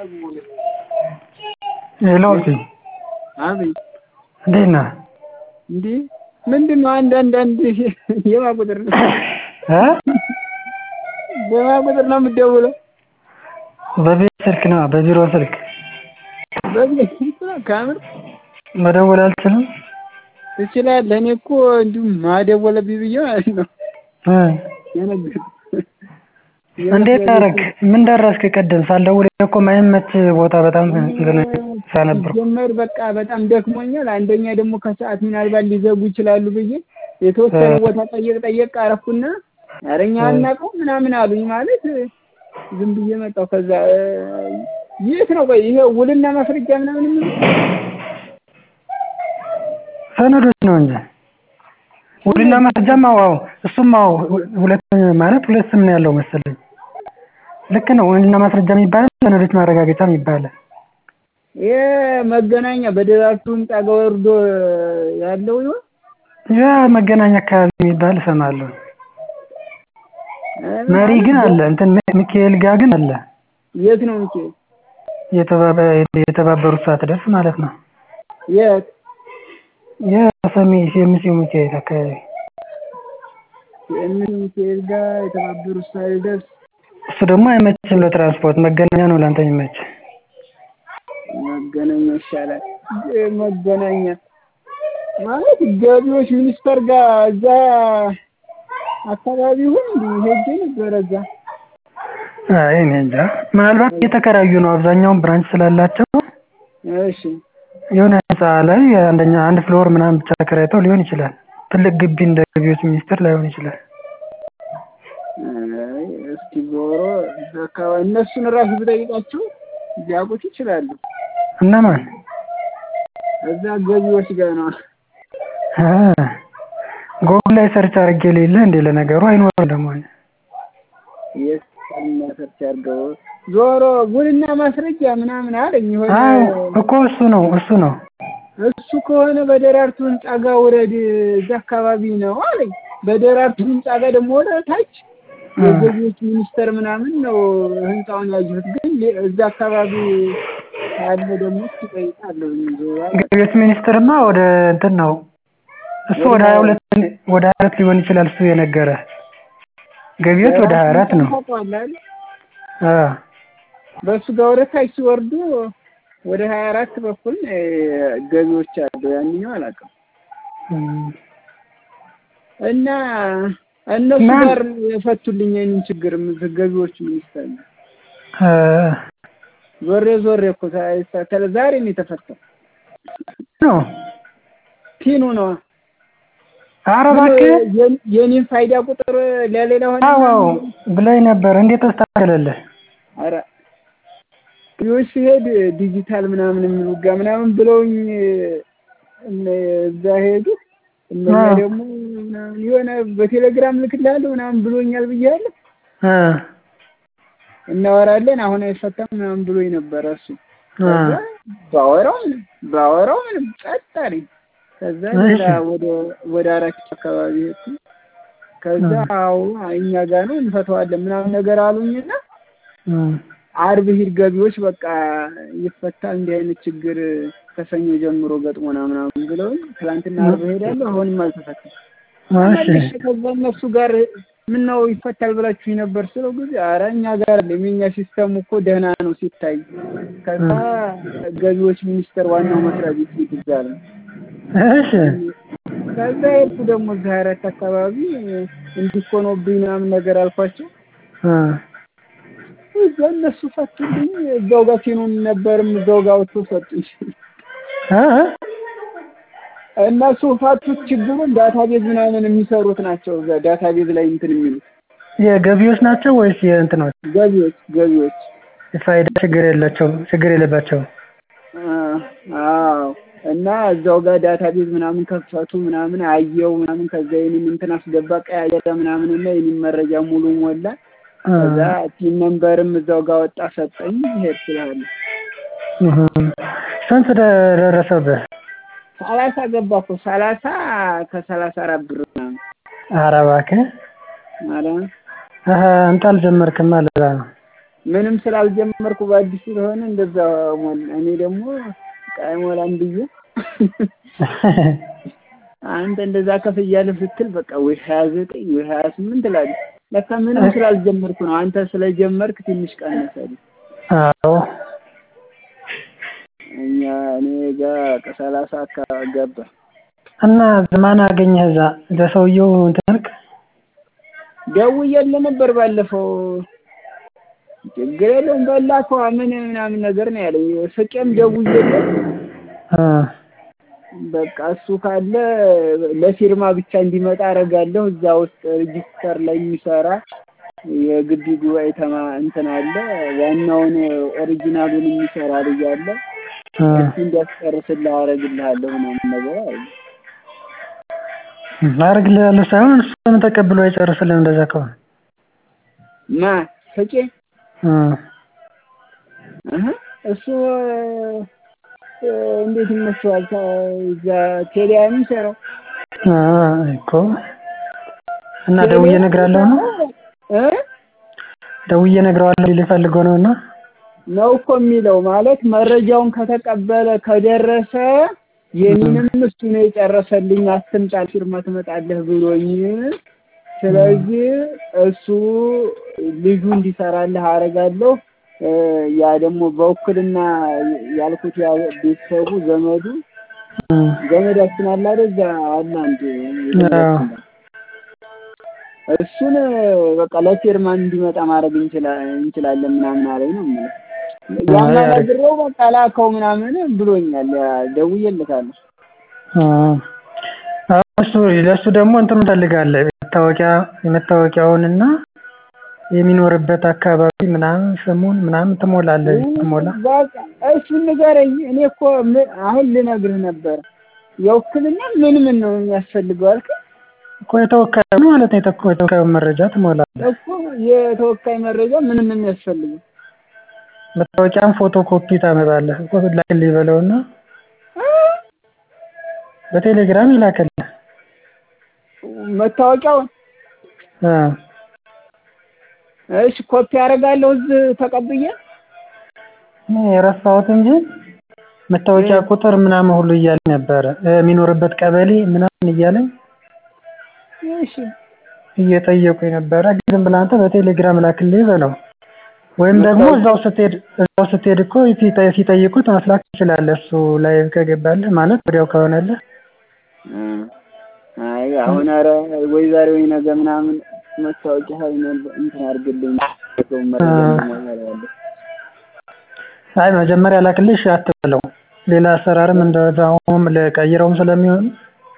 ሄሎ እቴ አቤት እንዴት ነህ? እንዴ ምንድነው አንድ አንድ አንድ የማ ቁጥር ነው እ በማ ቁጥር ነው የምትደውለው? በቤት ስልክ ነዋ በቢሮ ስልክ በቤት ስልክ ነው ከምር መደወል አልችልም? ትችላለህ እኔ እኮ እንዲሁ ማደወለብኝ ብዬ ማለት ነው እ የነገርኩህ እንዴት አደረግክ? ምን ደረስክ ቅድም ሳልደውልልህ እኮ የማይመች ቦታ በጣም እንትን ስራ ነበርኩ ሲጀመር በቃ በጣም ደክሞኛል አንደኛ ደግሞ ከሰዓት ምናልባት ሊዘጉ ይችላሉ ብዬ የተወሰነ ቦታ ጠየቅ ጠየቅ አረኩና ኧረ እኛ አናውቀውም ምናምን አሉኝ ማለት ዝም ብዬ መጣሁ ከዛ የት ነው ቆይ ይሄ ውልና ማስረጃ ምናምን የሚሉት ሰነዶች ነው እንጂ ውልና ማስረጃማ አዎ እሱም አዎ ሁለት ማለት ሁለት ስም ነው ያለው መሰለኝ ልክ ነው ውልና ማስረጃ የሚባል ሰነዶች ማረጋገጫ ይባላል ይሄ መገናኛ በደራርቱ ህንጻ ጋር ወርዶ ያለው ይሆን ያ መገናኛ አካባቢ የሚባል እሰማለሁ መሪ ግን አለ እንትን ሚካኤል ጋር ግን አለ የት ነው ሚካኤል የተባበሩት ሳትደርስ ማለት ነው የት የሰሜ የምሴ ሚካኤል አካባቢ የእነ ሚካኤል ጋር የተባበሩት ሳይደርስ እሱ ደግሞ አይመችም ለትራንስፖርት መገናኛ ነው ለአንተ የሚመች መገናኛ ይሻላል መገናኛ ማለት ገቢዎች ሚኒስቴር ጋር እዛ አካባቢ ይሁን እንዲ ሄጄ ነበረ እዛ አይ እኔ እንጃ ምናልባት እየተከራዩ ነው አብዛኛውን ብራንች ስላላቸው እሺ የሆነ ህንጻ ላይ አንደኛ አንድ ፍሎር ምናምን ብቻ ተከራይተው ሊሆን ይችላል ትልቅ ግቢ እንደ ገቢዎች ሚኒስቴር ላይሆን ይችላል አይ እስኪ ዞሮ እዛ አካባቢ እነሱን ራሱ ብጠይቃቸው ሊያውቁት ይችላሉ እነማን እዛ ገቢዎች ጋር ነው ጎግል ላይ ሰርች አድርጌ ሌለ እንዴ ለነገሩ አይኖርም ደግሞ የት ሰርች አድርገው ዞሮ ውልና ማስረጃ ምናምን አለኝ የሆነ አዎ እኮ እሱ ነው እሱ ነው እሱ ከሆነ በደራርቱ ህንጻ ጋር ውረድ እዛ አካባቢ ነው አለኝ በደራርቱ ህንጻ ጋር ደግሞ ወደ ታች የገቢዎች ሚኒስቴር ምናምን ነው ህንጻውን ያየሁት ግን እዛ አካባቢ ያለ ደግሞ እስኪ እጠይቃለሁ ገቢዎች ሚኒስቴርማ ወደ እንትን ነው እሱ ወደ ሀያ ሁለት ወደ ሀያ ሁለት ሊሆን ይችላል እሱ የነገረህ ገቢዎች ወደ ሀያ አራት ነው አዎ በእሱ ጋር ወደ ታች ሲወርዱ ወደ ሀያ አራት በኩል ገቢዎች አለው ያንኛው አላውቅም እና እነሱ ጋር የፈቱልኝ ይህንን ችግር ገቢዎች ሚኒስቴር ነው ዞሬ ዞሬ እኮ ሳይስተካከል ዛሬ ነው የተፈታው ነው ፒኑ ነው ኧረ እባክህ የኔን ፋይዳ ቁጥር ለሌላ ሆነ አዎ አዎ ብላኝ ነበር እንዴት ተስተካከለልህ ኧረ ፒዎች ሲሄድ ዲጂታል ምናምን የሚሉ ጋር ምናምን ብለውኝ እዛ ሄዱ እነኛ ደግሞ ምናምን የሆነ በቴሌግራም ልክልሃለሁ ምናምን ብሎኛል ብያለሁ እናወራለን አሁን አይፈታም ምናምን ብሎኝ ነበረ እሱ ባወራው ምንም ባወራው ምንም ጸጥ አለኝ ከዛ ሌላ ወደ ወደ አራት አካባቢ ሄድኩ ከዛ አዎ እኛ ጋር ነው እንፈተዋለን ምናምን ነገር አሉኝና አርብ ሂድ ገቢዎች በቃ ይፈታል እንዲህ አይነት ችግር ከሰኞ ጀምሮ ገጥሞና ምናምን ብለውኝ ትላንትና አርብ ሄዳለሁ አሁንም አልተፈታም ከዛ እነሱ ጋር ምን ነው ይፈታል ብላችሁ ነበር ስለው ጊዜ ኧረ እኛ ጋር አለ የኛ ሲስተሙ እኮ ደህና ነው ሲታይ ከዛ ገቢዎች ሚኒስቴር ዋናው መስሪያ ቤት ሂድ እዛ አለ እሺ ከዛ ሄድኩ ደግሞ እዛ አራት አካባቢ እንዲህ እኮ ሆኖብኝ ምናምን ነገር አልኳቸው እዛ እነሱ ፈቱልኝ እዛው ጋር ሲኑን ነበርም እዛው ጋር አውጥቶ ሰጡኝ እነሱ ፈቱት ችግሩን ዳታቤዝ ምናምን የሚሰሩት ናቸው እዛ ዳታቤዝ ላይ እንትን የሚሉት የገቢዎች ናቸው ወይስ የእንትኖች ገቢዎች ገቢዎች ፋይዳ ችግር የላቸው ችግር የለባቸውም አዎ እና እዛው ጋር ዳታቤዝ ምናምን ከፈቱ ምናምን አየው ምናምን ከዛ የኔን እንትን አስገባ ቀያየረ ምናምን እና የኔን መረጃ ሙሉ ሞላ ከዛ ቲም ነምበርም እዛው ጋር ወጣ ሰጠኝ ሄድ ስላለ ስንት ደረሰብህ ሰላሳ ገባ እኮ ሰላሳ ከሰላሳ አራት ብር ምናምን ኧረ እባክህ ማለት አንተ አልጀመርክማ ለዛ ነው ምንም ስላልጀመርኩ በአዲስ ስለሆነ እንደዛ ሞላ። እኔ ደግሞ ቃይ ሞላም ብዬ አንተ እንደዛ ከፍ እያለህ ስትል በቃ ወይ ሀያ ዘጠኝ ወይ ሀያ ስምንት እላለሁ። ለካ ምንም ስላልጀመርኩ ነው። አንተ ስለጀመርክ ትንሽ ቀነሰልኝ። አዎ እኛ እኔ ጋር ከሰላሳ አካባቢ ገባ። እና ማን አገኘህ እዛ ለሰውየው እንትን አልክ? ደውዬልህ ነበር ባለፈው። ችግር የለውም በላከዋ ምን ምናምን ነገር ነው ያለኝ። ፍቄም ደውዬለት እ በቃ እሱ ካለ ለፊርማ ብቻ እንዲመጣ አደርጋለሁ። እዛ ውስጥ ሬጂስተር ላይ የሚሰራ የግቢ ጉባኤ ተማ እንትን አለ። ዋናውን ኦሪጂናሉን የሚሰራ ልጅ አለ። እ እሱ እንዲያስጨርስልህ አደርግልሃለሁ ምናምን ነገር አለ። አደርግልሃለሁ ሳይሆን እሱ ለምን ተቀብሎ አይጨርስልህም? እንደዛ ከሆነ ማ ፍቄ እ እህ እሱ እ እንዴት ይመስላል? እዛ ቴሊያ የሚሰራው አ እኮ እና ደውዬ እነግርሃለሁ ነው እ ደውዬ እነግረዋለሁ ሊልህ ፈልጎ ነው እና ነው እኮ የሚለው ማለት መረጃውን ከተቀበለ ከደረሰ የኔንም እሱ ነው የጨረሰልኝ። አትምጣ ፊርማ ትመጣለህ ብሎኝ፣ ስለዚህ እሱ ልጁ እንዲሰራልህ አደርጋለሁ። እ ያ ደግሞ በውክልና ያልኩት ያ ቤተሰቡ ዘመዱ እ ዘመዳችን አለ አይደል? እዛ አለ አንድ አዎ እሱን በቃ ለፊርማ እንዲመጣ ማድረግ እንችላለን ምናምን አለኝ ነው የምልህ። ያናግረው በቃ ላከው ምናምን ብሎኛል። ደውዬለታለሁ። አ እሱ ለእሱ ደግሞ እንትን ትፈልጋለህ መታወቂያ የመታወቂያውንና የሚኖርበት አካባቢ ምናምን ስሙን ምናምን ትሞላለህ ትሞላ በቃ እሱን ንገረኝ። እኔ እኮ ምን- አሁን ልነግርህ ነበር የውክልና ምን ምን ነው የሚያስፈልገው አልከኝ እኮ የተወካዩ ነው ማለት ነው። የተወ- የተወካዩን መረጃ ትሞላለህ። እኮ የተወካይ መረጃ ምን ምን የሚያስፈልገው መታወቂያም ፎቶ ኮፒ ታመጣለህ እኮ ላክልኝ በለውና በቴሌግራም ይላክልህ። መታወቂያውን እ እሺ ኮፒ አደርጋለሁ እዚህ ተቀብዬ እኔ የረሳሁት እንጂ መታወቂያ ቁጥር ምናምን ሁሉ እያለኝ ነበረ እ የሚኖርበት ቀበሌ ምናምን እያለኝ እሺ እየጠየቁኝ ነበረ። ግን ዝም ብለህ አንተ በቴሌግራም ላክልኝ በለው። ወይም ደግሞ እዛው ስትሄድ እዛው ስትሄድ እኮ ሲጠ- ሲጠይቁት መስላክ ትችላለህ። እሱ ላይ ከገባልህ ማለት ወዲያው ከሆነልህ እ አይ አሁን ኧረ ወይ ዛሬ ወይ ነገ ምናምን መታወቂያ ሀይል እንትን አድርግልኝ ሰው መረጃ ያለው አይ መጀመሪያ ላክልሽ አትበለው። ሌላ አሰራርም እንደዛውም ለቀይረውም ስለሚሆን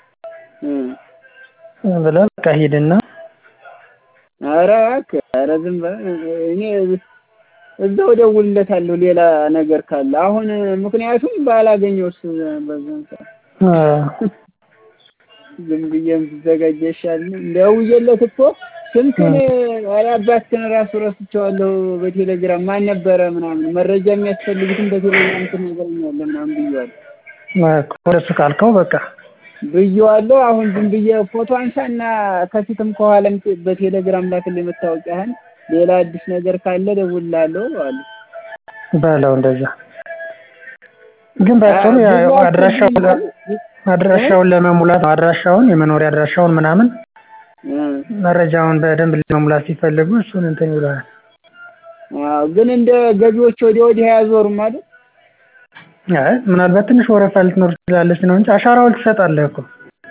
እ ብለህ በቃ ሂድና ኧረ እባክህ ኧረ ዝም በል እኔ እዛው እደውልለታለሁ ሌላ ነገር ካለ አሁን ምክንያቱም ባላገኘውስ በዛን ሰዓት እ ዝም ብዬም ብዘጋጅ ይሻላል። ደውዬለት እኮ ስንቱን ኧረ አባትህን እራሱ ረስቼዋለሁ። በቴሌግራም ማን ነበረ ምናምን መረጃ የሚያስፈልጉትን በቴሌግራም ትነግረኛለህ ምናምን ብዬዋለሁ እኮ ወደሱ ካልከው በቃ ብዬዋለሁ። አሁን ዝም ብዬ ፎቶ አንሳና ከፊትም ከኋላም በቴሌግራም ላክልኝ መታወቂያህን። ሌላ አዲስ ነገር ካለ እደውልልሃለሁ አለ። በለው እንደዛ። ግን ባጭሩ ያው አድራሻውን አድራሻውን ለመሙላት ነው። አድራሻውን የመኖሪያ አድራሻውን ምናምን እ መረጃውን በደንብ ለመሙላት ሲፈልጉ እሱን እንትን ይሉሃል። አዎ ግን እንደ ገቢዎች ወዲያ ወዲህ አያዞሩም አይደል? አይ ምናልባት ትንሽ ወረፋ ልትኖር ትችላለች ነው እንጂ አሻራውን ትሰጣለህ እኮ።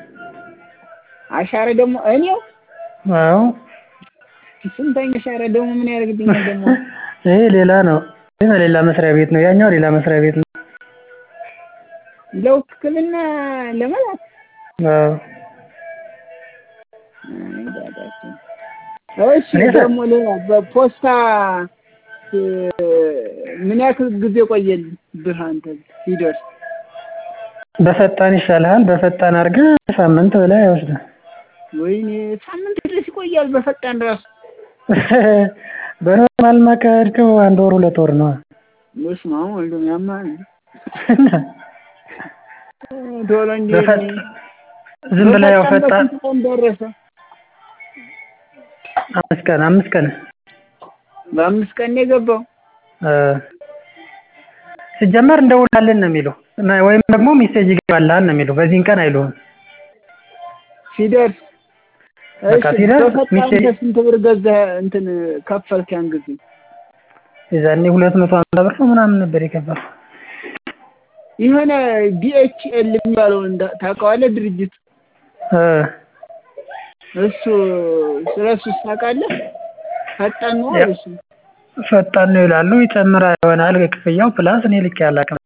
አሻራ ደግሞ እኔው አዎ ስንተኛ አሻራ ደግሞ ምን ያደርግልኛል ደግሞ? ይሄ ሌላ ነው። ይሄ ሌላ መስሪያ ቤት ነው። ያኛው ሌላ መስሪያ ቤት ነው። ለውክልና ለመላክ አዎ አይ ዳዳችን። እሺ ደግሞ ሌላ በፖስታ እ ምን ያክል ጊዜ ቆየልህ አንተ ሲደርስ? በፈጣን ይሻልሃል። በፈጣን አድርገህ ሳምንት በላይ አይወስድም። ወይኔ ሳምንት ድረስ ይቆያል በፈጣን ራሱ። በኖርማልማ ከሄድከው አንድ ወር ሁለት ወር ነው። በስመ አብ ወልድ ያማል። ቶሎ እንዴ በፈጣን ዝም ብለህ ያው ፈጣን በስንት ቀን ደረሰ? አምስት ቀን አምስት ቀን በአምስት ቀን ነው የገባው። እ ሲጀመር እንደውላለን ነው የሚሉህ ወይም ደግሞ ሜሴጅ ይገባልሃል ነው የሚሉህ በዚህን ቀን አይሉህም። ሲደርስ በቃ እሺ ሲደርስ በፈጣን ሚሴ- በስንት ብር ገዛህ እንትን ከፈልክ ያን ጊዜ? የዛኔ ሁለት መቶ ሀምሳ ብር ነው ምናምን ነበር የከፈልኩት። የሆነ ዲኤችኤል የሚባለው እንዳ- ታውቀዋለህ ድርጅት እ እሱ ስለ እሱ ታውቃለህ? ፈጣን ነው ያ- እሱ ፈጣን ነው ይላሉ ይጨምራል ይሆናል ክፍያው ፕላስ እኔ ልኬ አላውቅም።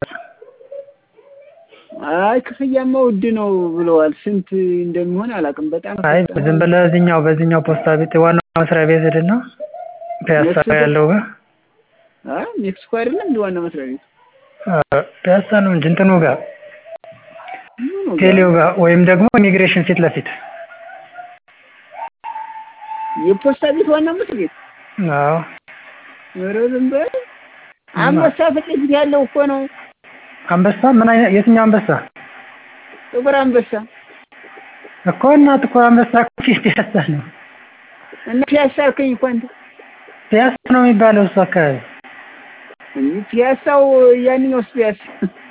አይ ክፍያማ ውድ ነው ብለዋል። ስንት እንደሚሆን አላውቅም። በጣም አይ ፈጣን ዝም ብለህ እዚህኛው በዚህኛው ፖስታ ቤት ዋናው መስሪያ ቤት ሄድና ፒያሳ ሜክሲኮ? ያለው ጋር አይ ሜክሲኮ አይደለም እንደ ዋና መስሪያ ቤት አ፣ ፒያሳ ነው እንጂ እንትኑ ጋር ምኑ ጋር? ቴሌው ጋር ወይም ደግሞ ኢሚግሬሽን ፊት ለፊት የፖስታ ቤት ዋና መስሪያ ቤት አዎ ኧረ ዝም በል አንበሳ ፊት ለፊት ያለው እኮ ነው። አንበሳ ምን አይነት የትኛው አንበሳ ጥቁር አንበሳ እኮ እና ጥቁር አንበሳ እኮ ፒያሳ ነው እና ፒያሳ አልከኝ እኮ አንተ ፒያሳ ነው የሚባለው እሱ አካባቢ እንጂ ፒያሳው ያንኛውስ ፒያሳ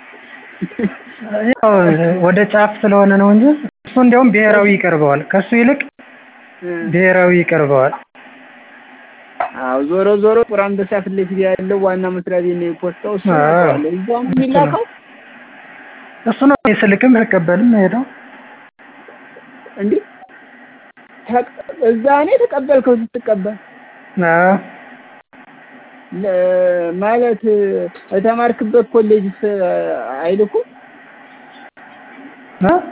ያው ወደ ጫፍ ስለሆነ ነው እንጂ እሱ እንዲያውም ብሔራዊ ይቀርበዋል ከሱ ይልቅ እ ብሔራዊ ይቀርበዋል አዎ ዞሮ ዞሮ ጥቁር አንበሳ ፊት ለፊት ያለው ዋና መስሪያ ቤት ነው የፖስታው። እሱ አዎ። አውቀዋለሁ። እዛው ነው የሚላከው እሱ ነው ስልክም ስቀበልም ሄደው እንዴ ተቅ- እዛ ነው የተቀበልከው ስትቀበል አዎ ለ- ማለት የተማርክበት ኮሌጅስ አይልኩም? እ?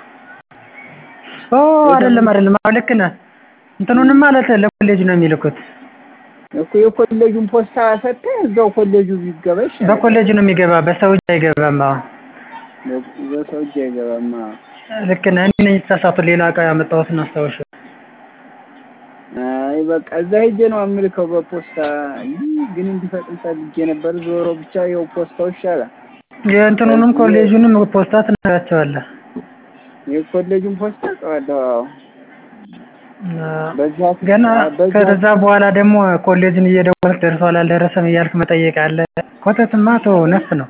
ኦ አይደለም አይደለም አዎ ልክ ነህ እንትኑንም ማለት ለኮሌጅ ነው የሚልኩት እኮ የኮሌጁን ፖስታ ሰጥተህ እዛው ኮሌጁ ቢገባ ይሻላል። በኮሌጅ ነው የሚገባ በሰው እጅ አይገባም አዎ በሰው እጅ አይገባም። አዎ። ልክ ነህ እኔ ነኝ የተሳሳቱት ሌላ እቃ ያመጣሁትን አስታውሽ አይ በቃ እዛ ሄጄ ነው አምልከው በፖስታ ይህ ግን እንዲፈጥን ፈልጌ ነበር። ዞሮ ብቻ ያው ፖስታው ይሻላል። የእንትኑንም ኮሌጁንም ፖስታ ትነግራቸዋለህ የኮሌጁን ፖስታ ቀዋለሁ። አዎ አዎ። በዛ ገና በዛ ከዛ በኋላ ደግሞ ኮሌጅን እየደወልክ ደርሷል አልደረሰም እያልክ መጠየቅ አለ። ኮተትማ ተወው ነፍ ነው።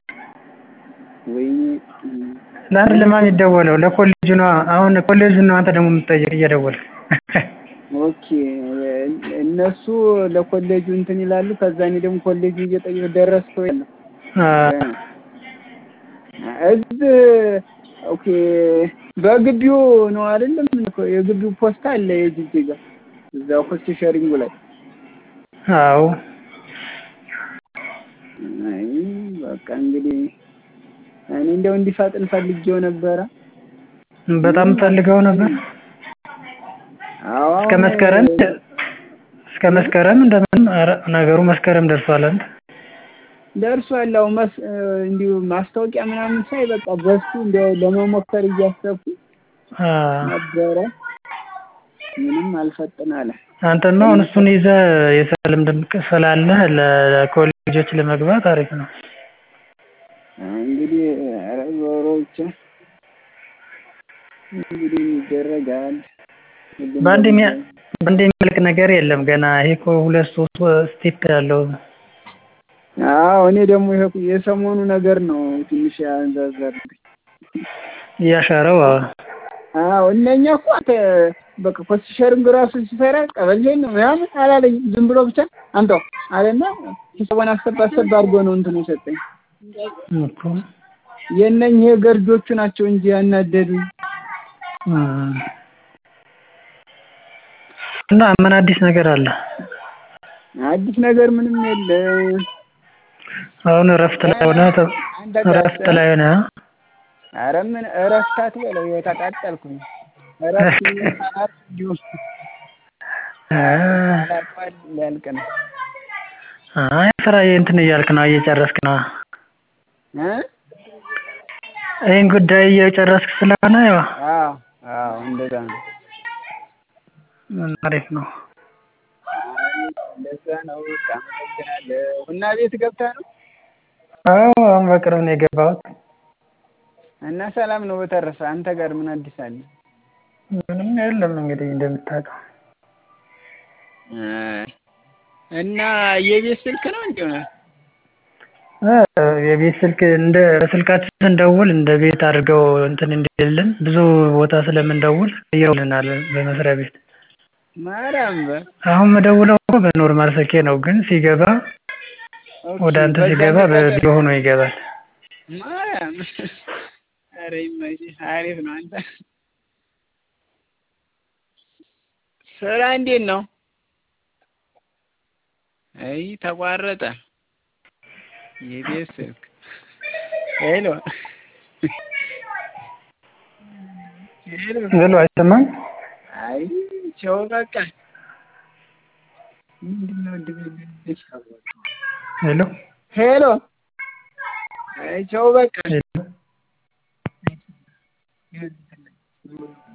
ወይ ለአንድ ለማን የሚደወለው ለኮሌጁ ነው። አሁን ኮሌጁን ነው አንተ ደግሞ የምትጠይቅ እየደወልክ። ኦኬ እነሱ ለኮሌጁ እንትን ይላሉ። ከዛ እኔ ደግሞ ኮሌጁ እየጠየቅ ደረስከው ያለ አዎ። እዚህ ኦኬ በግቢው ነው አይደለም? እኮ የግቢው ፖስታ አለ የጅጅጋ እዛው ኮስት ሼሪንጉ ላይ አዎ አይ በቃ እንግዲህ እኔ እንደው እንዲፈጥን ፈልጌው ነበረ። በጣም ፈልገው ነበር። አዎ እስከ አሁን መስከረም እስከ መስከረም እንደምን ኧረ ነገሩ መስከረም ደርሷል። አንተ ደርሷል። አዎ መስ እንዲሁ ማስታወቂያ ምናምን ሳይ በቃ በሱ እንደው ለመሞከር እያሰብኩ አዎ። ነበረ። ምንም አልፈጥን አለ። አንተማ አሁን እሱን ይዘህ የስራ ልምድ ስላለህ ለኮሌጆች ለመግባት አሪፍ ነው። እንግዲህ ኧረ ዞሮ ብቻ እንግዲህ ይደረጋል። ሁሉም በአንድ ነገር የሚያ- በአንድ የሚያልቅ ነገር የለም። ገና ይሄ እኮ ሁለት ሶስት ስቴፕ ያለው አዎ እኔ ደግሞ ይሄ የሰሞኑ ነገር ነው ትንሽ ያንዛዛብኝ። እያሻረው አዎ። አዎ እነኛ እኮ አንተ በቃ ኮስት ሼሪንግ ራሱ ሲሰራ ቀበሌ ነው ምናምን አላለኝም። ዝም ብሎ ብቻ አምጣው አለና ሂሳቡን አሰብ አሰብ አድርጎ ነው እንትኑ የሰጠኝ። እኮ የእነኝህ ገርጆቹ ናቸው እንጂ ያናደዱኝ። እም። እና ምን አዲስ ነገር አለ? አዲስ ነገር ምንም የለም። አሁን እረፍት ላይ ሆነ አንድ እረፍት ላይ ሆነ ኧረ ምን እረፍት አትበለው፣ ይኸው ተቃጠልኩኝ። እረፍት ይባላል እንዲሁ አ ያልቃል ሊያልቅ ነው አይ ስራ እንትን እያልክ ነው እየጨረስክ ነው። እ ይህን ጉዳይ እየጨረስክ ስለሆነ ያው አዎ አዎ እንደዛ ነው። አሪፍ ነው። እንደዛ ነው። በቃ አመሰግናለሁ። እና ቤት ገብተህ ነው አዎ አሁን በቅርብ ነው የገባሁት። እና ሰላም ነው። በተረፈ አንተ ጋር ምን አዲስ አለ? ምንም የለም እንግዲህ እንደምታውቀው እና የቤት ስልክ ነው እንዴ? የቤት ስልክ እንደ በስልካችን ስንደውል እንደ ቤት አድርገው እንትን እንዲልልን ብዙ ቦታ ስለምንደውል ቀይረውልናል በመስሪያ ቤት። ማርያም በል አሁን ምደውለው እኮ በኖርማል ስልኬ ነው ግን ሲገባ ወደ አንተ በዛ ሲገባ በቢሮ ሆኖ ይገባል። ማርያም ኧረ ይመችህ አሪፍ ነው አንተ ስራ እንዴት ነው? አይ ተቋረጠ። የቤት ስልክ ሄሎ ሄሎ ሄሎ አይሰማም? አይ ቸው በቃ ምንድነው እንደዚህ ሄሎ ሄሎ አይ ቸው በቃ ሄሎ